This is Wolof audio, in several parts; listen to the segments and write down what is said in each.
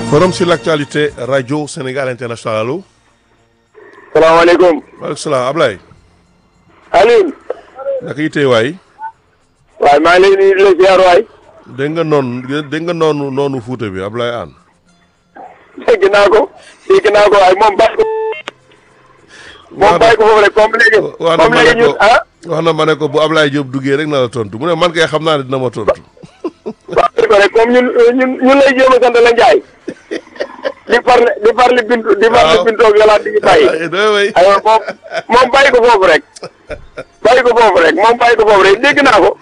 Forum sur l'actualité radio Sénégal international allo. salaamaaleykum. maaleykum salaam Ablaye. Alioune. naka yitee waay. waaye maa ngi lay nuyu di la ziar waay. dégg nga noonu dégg nga noonu noonu Fuuta bi Ablaye Anne. dégg naa ko dégg naa ko waaye moom bàyyi ko. moom bàyyi ko foofu rek comme léegi. wax na comme ma ne léegi ko ñun ah. wax na ma ne ko bu Ablaye Diop duggee rek na la tontu mu ne man kay xam naa ne dina ma tontu. bàyyi ko rek comme ñun ñun ñun lay jéem a sant la Ndiaye. di farle di farle bintu di farle waaw. bintu ak yàlla di bàyyi. ay doy way aywa moom moom bàyyi ko foofu rek. bàyyi ko foofu rek moom bàyyi ko foofu rek dégg naa ko.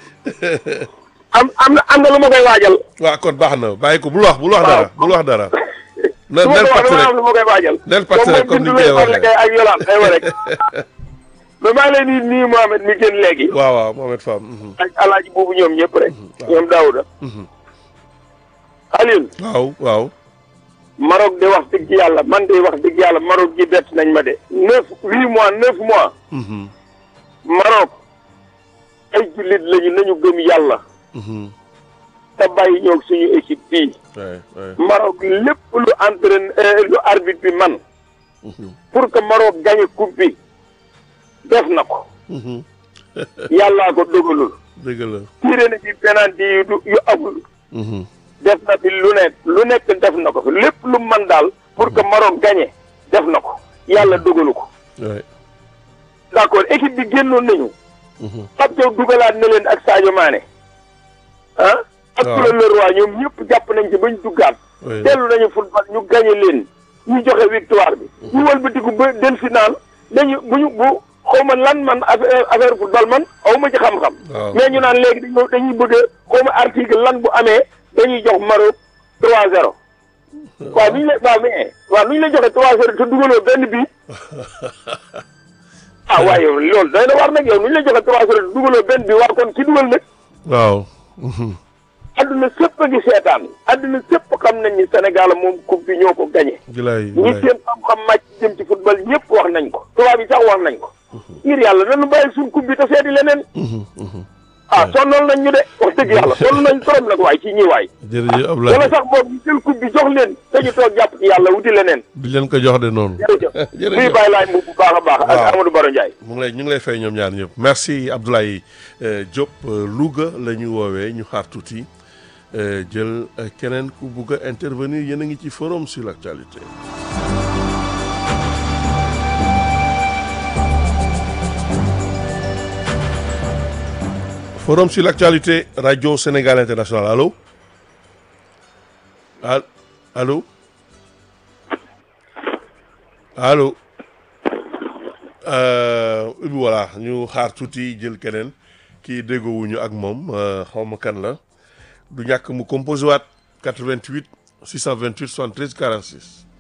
am am na am na lu ma koy waajal. waaw kon baax na bàyyi ko bul wax bul wax Waaw. dara bul wax dara. na su ma nel ko wax pàcc dama rek am lu ma koy waajal. nel pàcc rek comme ni ñu koy moom mooy bintu waxee. lay farle kay ak yolaan aywa rek. mais maa ngi lay nuyu nuyu Mohamed mi génn léegi. waaw waaw Mohamed Fam. mhm. ak alaaji boobu ñoom ñëpp rek. ñoom Daouda. Alioune. waaw waaw. Maroc de wax dëgg yàlla man de wax dëgg yàlla Maroc ji bett nañ ma de. neuf huit mois neuf mois. mhm, Maroc ay jullit lañu nañu gëm yàlla. mhm. te bàyyi ñoog suñu équipe bii. Ouais, ouais. Maroc lépp lu entraîne lu arbitre bi man Mhm, pour que Maroc gagne coupe bi def na ko. mhm. yàllaa ko dogalul. dëgg la. tiré na ci penalty yu du yu amul. Mhm, def na fi lu nekk lu nekk def na ko fi lépp lu man daal pour que Maroc gagne def na ko yàlla dogalu ko ouais. d'accord équipe bi génnoon nañu Mhm, Pape Thiaw dugalaat na leen ak Sadio Mané ah ak waaw. Claude Leroy ñoom ñëpp jàpp nañ ci bañ duggaat ouais. dellu nañu football ñu gagné leen ñu joxe victoire bi ñu wëlbatiku ba del final dañu bu ñu bu xaw ma lan man affaire affaire football man xaw ma ci xam-xam waaw. mais ñu naan léegi dañu dañuy bëgg a xaw ma article lan bu amee dañuy jox Maroc 3-0 waaw nu ñu la waaw mais waaw nu ñu la joxe 3-0 te dugaloo benn bii ah waaye yow loolu doy na war nag yow nu ñu la joxe 3-0 te dugaloo benn bii waa kon ki dugal nag waaw. Mhm, adduna sépp a ngi seetaan adduna sépp xam nañ ni Sénégal moom coupe bi ñoo ko gagné Gilaay ñi gilaay. seen xam-xam màcc jëm ci football ñëpp wax nañ ko tubaab yi sax wax nañ ko ngir yàlla nañu bàyyi suñ coupe bi te seeti leneen Mhm, mhm. ah sonnal nañ ñu de wax dëgg yàlla sonn nañ trop nag waay ci ñi waay jërëjëf wala Ablaye. sax boobu ñu jël coupe bi jox leen te ñu toog jàpp ci yàlla wuti leneen di leen ko jox de noonu. jërëjëf Jërëjëf. muy bàyyi laay mu bu baax a baax ak Waaw. Amadou Baro Ndiaye mu ngi lay ñu ngi lay fay ñoom ñaar ñëpp merci Abdoulaye euh, Diop euh, Louga la ñu woowee ñu xaar tuuti euh, jël euh, keneen ku bugg a intervenir yéen a ngi ci forum sur l'actualité. forum sur l'actualité radio Sénégal international allo al allo allo. Euh, voilà ñu xaar tuuti jël keneen kii déggoowuñu ak moom euh, xaw ma kan la du ñàkk mu composé waat 88 628 73 46